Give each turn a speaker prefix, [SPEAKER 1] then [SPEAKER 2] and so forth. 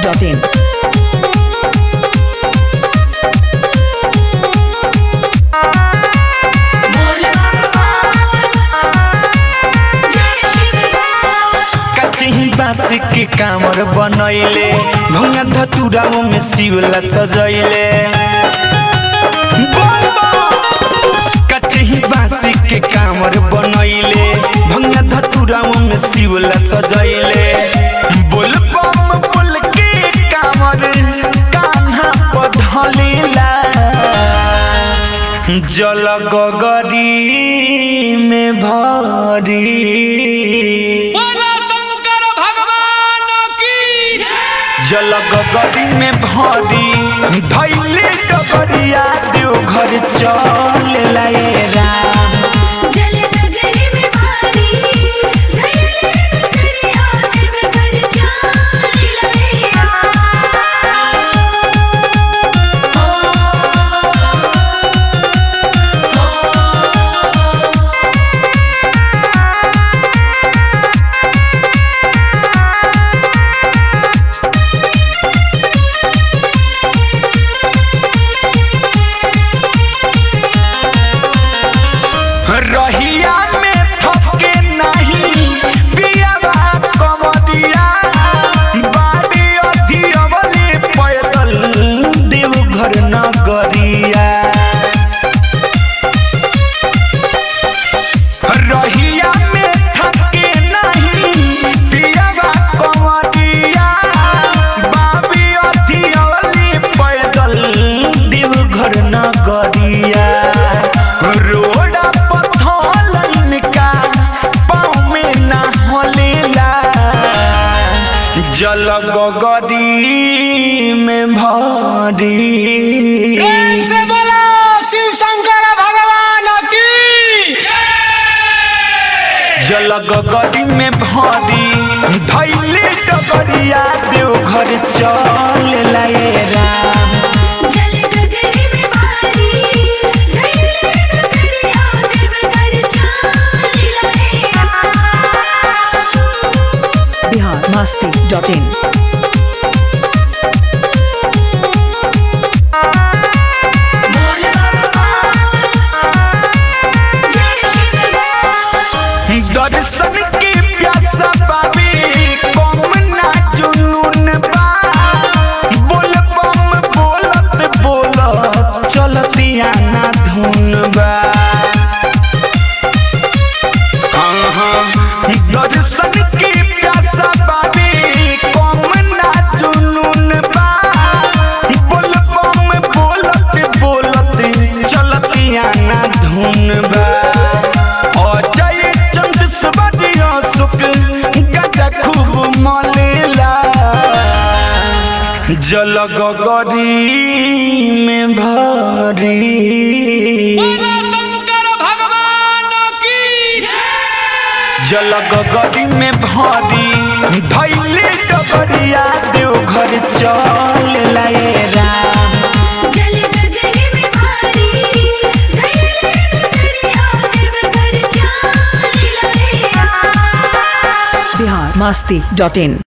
[SPEAKER 1] masti.in.
[SPEAKER 2] कचही बासी के कामर बनैले भुंगा धतुराओ में शिवला सजैले कचही बासी के कामर बनैले भुंगा धतुराओ में शिवला सजैले बोल बम बोल के कामर कान्हा पधलेला जल गगरी में भरी
[SPEAKER 3] बोला शंकर भगवान की
[SPEAKER 2] जल गगरी में भरी धैले डबरिया देव घर चल लाए राम
[SPEAKER 4] जल नगरी में भारी धैर्य नगरिया देव घर चाल लैया
[SPEAKER 2] रहिया में थके नहीं पियावा कमरिया बाड़ी अधियवले पैदल देव घर नगरिया रहिया में थके नहीं पियावा कमरिया बाबी अधियवले पैदल देव घर नगरिया रोड पथल इनका पाँव में ना हलेला जल गगरी में भरी
[SPEAKER 3] प्रेम से बोला शिव शंकर भगवान की
[SPEAKER 2] जल गगरी में भरी धैले डगरिया देव घर चल लाए राम
[SPEAKER 4] जल नगरी में भारी धैर्य नगरिया देव घर चाल लैया
[SPEAKER 1] Bihar masti.in.
[SPEAKER 2] दर्शन के प्यासा बाबी कम ना जुनून बा बोल बम बोलत बोलत चलतिया ना धुन बा हाँ हाँ दर्शन के प्यासा बाबी कम ना जुनून बा बोल बम बोलत बोलत चलतिया ना धुन बा अजय चंद सबरिया सुख गजा खूब मलेला जल गगरी में भरी
[SPEAKER 3] बोला शंकर भगवान की
[SPEAKER 2] जल गगरी में भरी धैले डबरिया देव घर चल लाए राम
[SPEAKER 4] जल नगरी में भारी धैर्य नगरिया देव घर चाल लैया
[SPEAKER 1] Bihar masti.in.